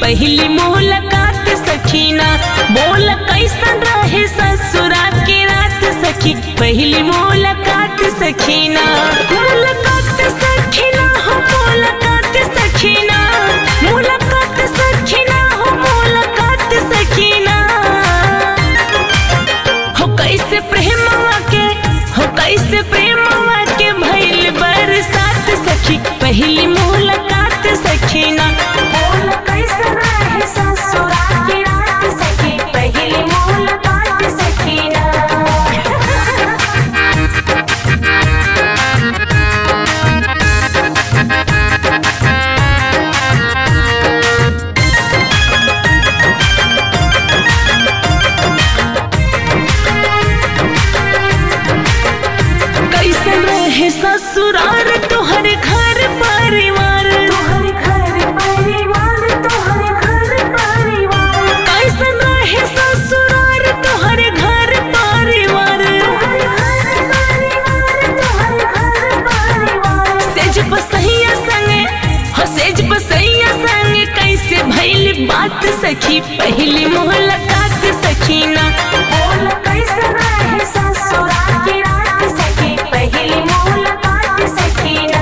पहली मुलाकात सखीना बोल कैसन रहे ससुरा के रात सखी पहली मुलाकात सखीना मुलाकात सखीना हो मुलाकात सखीना मुलाकात सखीना हो मुलाकात सखीना हो कैसे प्रेमवा के हो कैसे प्रेमवा के भइल बरसात सखी पहली मुलाकात सखीना बोल कैसे रहे ससुरा की रात सखी पहली मुलाकात सखीना कैसन रहे ससुरार तोहर घर परिवार तोहर घर परिवार तोहर घर परिवार कैसन रहे ससुरार तोहर घर परिवार तोहर घर परिवार तोहर घर परिवार सेज बसैया संगे हो सेज बसैया संगे कैसे भइल बात सखी पहली मुलाकात सखीना बोल कैसे रहे ससुरा की रात सखी पहली मुलाकात सखीना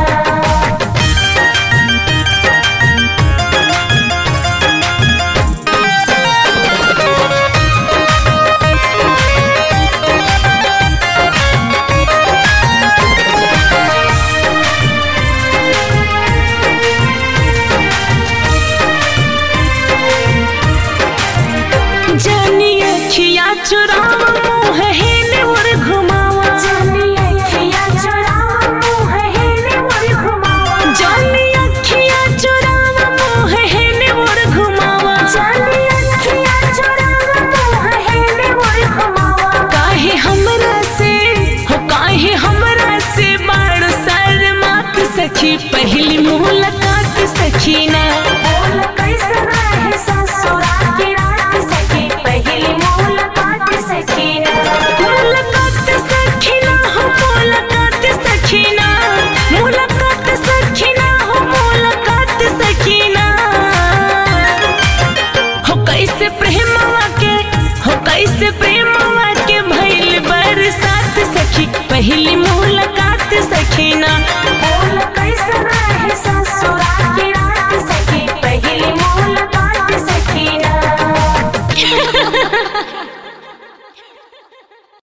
जानी अखिया चुरावा मुँह हेने और घुमावा जानी अखिया चुरावा मुँह हेने मोर घुमावा जानी अखिया चुरावा मुँह हेने और घुमावा जानी अखिया चुरावा मुँह हेने मोर घुमावा काहे हमरा से हो काहे हमरा से बाड़ शर्मात सखी पहली मुलाकात सखीना बोल कैसे रहे ससुरा की रात सखी पहली मुलाकात सखीना मुलाकात सखीना हो मुलाकात सखीना मुलाकात सखीना हो मुलाकात सखीना हो कैसे प्रेमवा के हो कैसे प्रेमवा के भइल बरसात सखी पहली मुलाकात सखीना बोल कैसे रहे